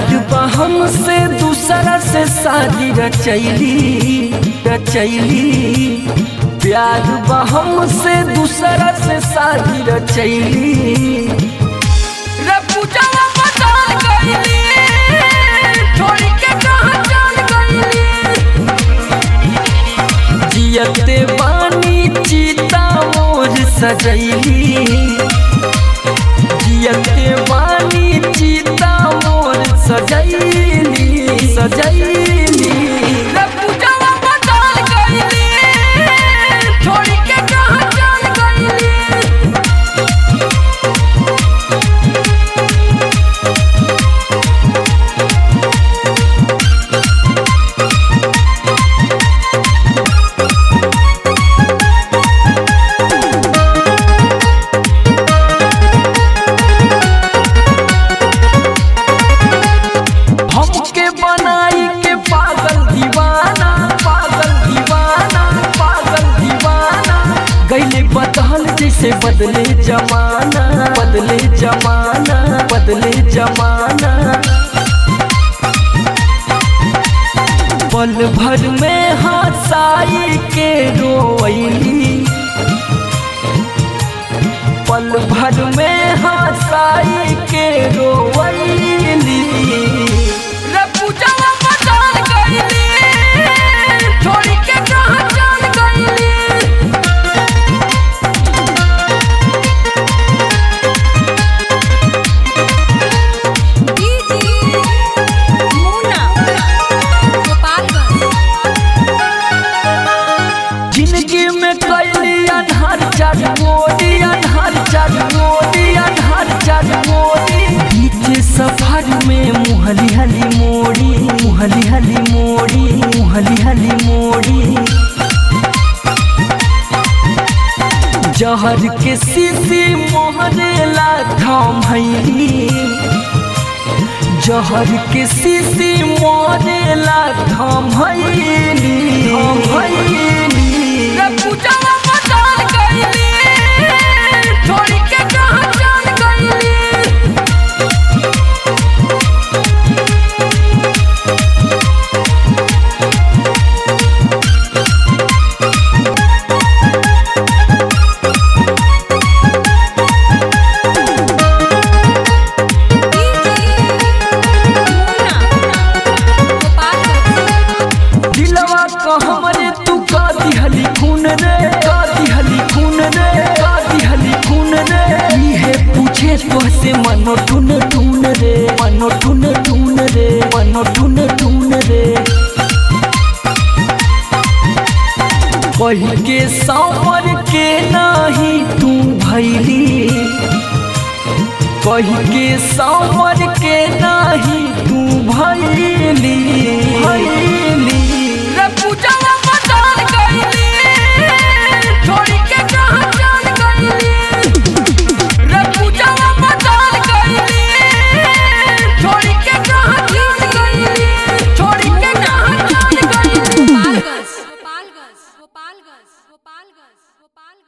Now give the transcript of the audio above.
प्यार बा हमसे दूसरा से शादी रचैली रचैली प्यार बा हमसे दूसरा से शादी रचैली रे पूजावा बदल गईली छोड़ी के कहां चल गईली जियते बानी चीता मोर सजैली जियते बानी चीता मोर सजैली सजैली रे पूजावा बदल गईली छोड़ी के कहां चल गईली हमके बनाई के पागल दीवाना पागल दीवाना पागल दीवाना गईले बदल जैसे बदले जमाना बदले जमाना बदले जमाना पल भर में हंसाई के रोईली पल भर में हंसाई के रोवैली रे पूजावा बदल गईली छोड़ी के कहां चल गईली मुना गोपालगंज जिंदगी में कैली अनहर चार मोदी अनहर चार मोदी अनहर चार मोदी बीच सफर में मुहली हली मोड़ी मुहली हली मोड़ी मुहली हली मोड़ी जहर के सीसी मोहरेला थाम हैली जहर के सीसी मोरेला थाम हैली थाम हैली रे पूजावा बदल गईली छोड़ी के कहां चल गईली मुना गोपालगंज दिलवा को हमरे तू का दिहली खून रे का दिहली खून रे का दिहली खून रे इहे पूछे तो से मनो टून टून रे मनो टून टून रे मनो टून टून रे कही के सावर के नाही तू भैली कही के सावर के नाही तू भैली भैली रे पूजावा बदल गईली छोड़ी के कहां चल गईली रे पूजावा बदल गईली छोड़ी के कहां चल गईली छोड़ी के कहां चल गईली गोपालगंज गोपालगंज गोपालगंज गोपालगंज गोपालगंज